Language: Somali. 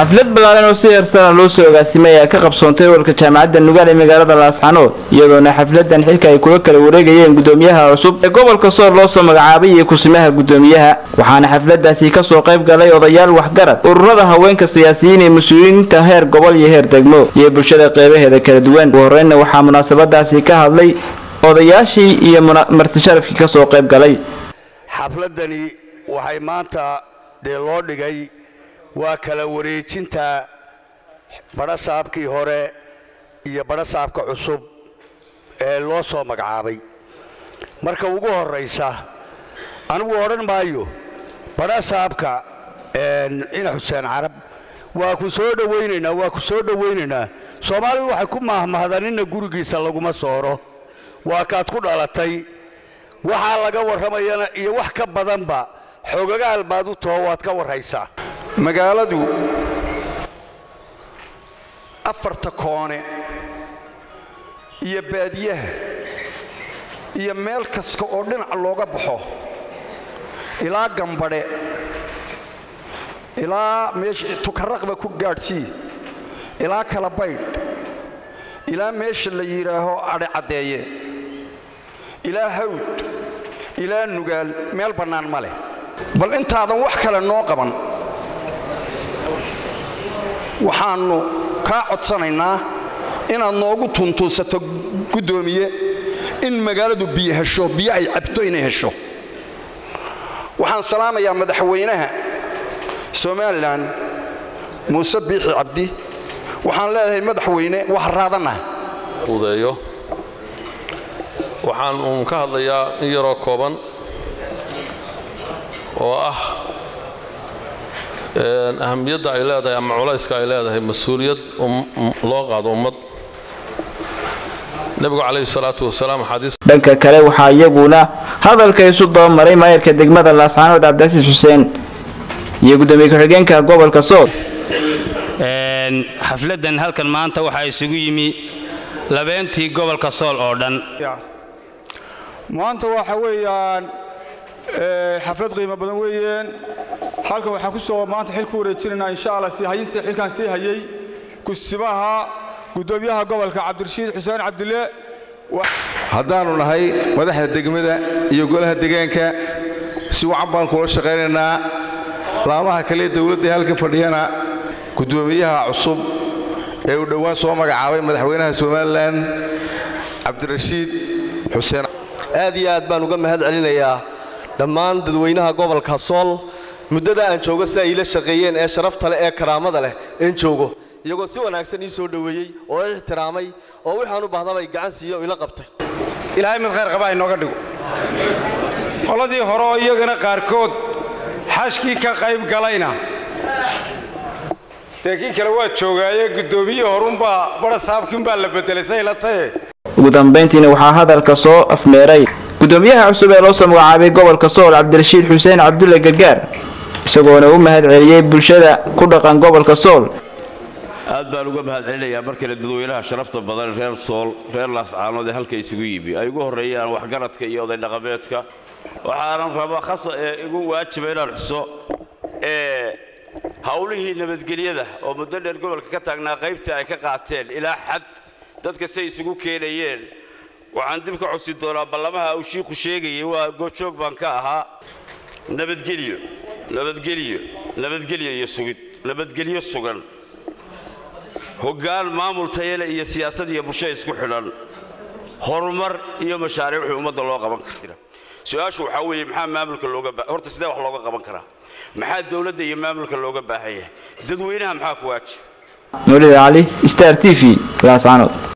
xaflad ballaaran oo si heersana loo soo ogaasimay ayaa ka qabsoontay olka jaamacadda nugaal ee magaalada laascanood iyadoona xafladan xilka ay kula kala wareegayeen gudoomiyaha cusub ee gobolka sool loo soo magacaabay iyo kusimaha gudoomiyaha waxaana xafladaasi kasoo qayb galay odayaal waxgarad ururada haweenka siyaasiyiin ee mas-uuliyiinta heer gobol iyo heer degmo iyo bulshada qeybaheeda kala duwan ugu horreynna waxaa munaasabadaasi ka hadlay odayaashii iyo martisharafkii kasoo qayb galay xafladani waxay maanta dee loo dhigay waa kala wareejinta badhasaabkii hore iyo badhasaabka cusub ee loo soo magacaabay marka ugu horraysa anigu odhan maayo badhasaabka cina xuseen carab waa ku soo dhowaynaynaa waa ku soo dhowaynaynaa soomaalidu waxay ku mahmahdanina gurigiisa laguma sooro waa kaad ku dhalatay waxaa laga warramayana iyo wax ka badanba xogagaal baad u taho waad ka warraysaa magaaladu afarta koone iyo baadiyaha iyo meel kasta oo dhinac looga baxo ilaa gambadhe ilaa meesha tukaraqba ku gaadhsii ilaa kala baydh ilaa meesha la yidhaaho adhe caddeeye ilaa hawd ilaa nugaal meel bannaan ma leh bal intaadan wax kale noo qaban waxaannu kaa codsanaynaa inaad noogu tuntuusato guddoomiye in magaaladu biyo hesho biyo ay cabto inay hesho waxaan salaamayaa madaxweynaha somalilan muuse biixi cabdi waxaan leedahay madaxweyne wax raadanah udeeyo waxaan uun ka hadlayaa in yaroo kooban oo ah ahamiyadda ay leedahay ama culayska ay leedahay mas-uuliyad loo qaado ummad nebigu calayhi salaatu wasalaam xadiis dhanka kale waxaa iyaguna hadalka isu dabamaray maayarka degmada laascaanood cabdicasiis xuseen iyo gudoomiye ku-xigeenka gobolka sool xafladan halkan maanta waxaa isugu yimi labeentii gobolka sool oo dhan maanta waxa weeyaan xaflad qiimo badan weeyeen halkan waxaan ku soo maanta xil ku wareejinaynaa insha allah sii hayintii xilkan sii hayay kusimaha gudoomiyaha gobolka cabdirashiid xuseen cabdille haddaannu nahay madaxda degmada iyo golaha degaanka si wacan baan kula shaqaynaynaa laamaha kale dowladda halka fadhiyana guddoomiyaha cusub ee uu dhowaan soo magacaabay madaxweynaha somalilan cabdirashiid xuseen aad iyo aad baan uga mahad celinayaa dhammaan dadweynaha gobolka sool muddada aan joogo si ay ila shaqeeyeen ee sharafta leh ee karaamada leh een joogo iyagoo si wanaagsan ii soo dhoweeyey oo i ixtiraamay oo wixaan u bahdabay gacan siiye oo ila qabtay ilaahay mid khayr qabaa inooga dhigo qoladii hore oo iyagana qaarkood xashkii ka qayb galayna dee kii kale waa joogaaye guddoomiyihii horunbaa badhasaabkiinbaa la bedelay say la taye ugu dambayntiina waxaa hadalka soo afmeeray gudoomiyaha cusub ee loo soo magacaabay gobolka sool cabdirashiid xuseen cabdulle gargaar isagoona u mahad celiyey bulshada ku dhaqan gobolka sool aad baan uga mahad celinayaa mar kale dadweynaha sharafta badan reer sool reer laascaanood ee halka isugu yimi ay ugu horreeyaan waxgaradka iyo oday dhaqameedka waxaanan rabaa khasa ee igu waajiba inaan xuso ee howlihii nabadgelyada oo muddo dheer gobolka ka taagnaa qaybtii ay ka qaateen ilaa xad dadka say isugu keenayeen waxaan dib ka cusi doonaa ballamaha uu shiiku sheegayay waa goobjoog baan ka ahaa nabadgelyo nabadgelyo nabadgelyo iyo sugid nabadgelyo sugan hoggaan maamul tayale iyo siyaasad iyo bulsho isku xidhan horumar iyo mashaariic wixii ummadda loo qaban kara su-aashu waxaa weeye maxaa maamulka looga ba horta sidee wax looga qaban karaa maxaa dowladda iyo maamulka looga baahan yahay dadweynaha maxaa ku waajib nuulida cali star t v laascaanood